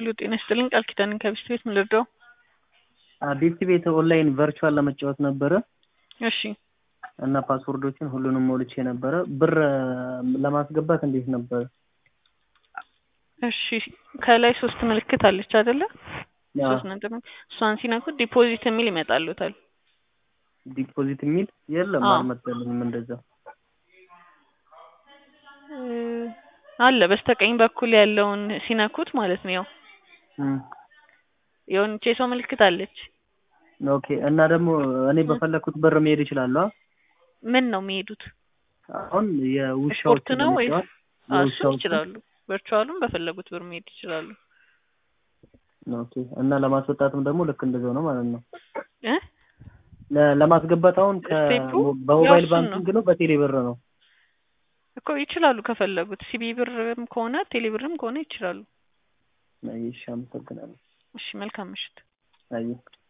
ሄሎ ጤና ይስጥልኝ ቃል ኪዳንን ከቢስት ቤት ምን ልርዳው? ቢስት ቤት ኦንላይን ቨርቹዋል ለመጫወት ነበረ እሺ እና ፓስወርዶችን ሁሉንም ሞልቼ ነበረ። ብር ለማስገባት እንዴት ነበረ? እሺ ከላይ ሶስት ምልክት አለች አይደለ? ያ ሶስት ነጥብ እሷን ሲነኩት ዲፖዚት የሚል ይመጣሉታል። ዲፖዚት የሚል የለም አዎ። አልመጣልኝም። እንደዛ እ አለ በስተቀኝ በኩል ያለውን ሲነኩት ማለት ነው። ያው እም፣ የሆነች የሰው ምልክት አለች። ኦኬ። እና ደግሞ እኔ በፈለኩት ብር መሄድ እችላለሁ? ምን ነው የሚሄዱት? አሁን የውሻዎች ስፖርት ነው ወይስ? ለመጫወት አዎ፣ እሱን የውሻዎችን ይችላሉ። ቨርቹዋሉን በፈለጉት ብር መሄድ ይችላሉ። ኦኬ። እና ለማስወጣትም ደግሞ ልክ እንደዛው ነው ማለት ነው። እ ለ- ለማስገባት አሁን ከ ስቴፑ በሞባይል ያው እሱን ባንኪንግ ነው በቴሌ ብር ነው? እኮ ይችላሉ ከፈለጉት ሲቢ ብርም ከሆነ ቴሌ ብርም ከሆነ ይችላሉ። አይ፣ እሺ፣ አመሰግናለሁ። እሺ መልካም ምሽት። አይ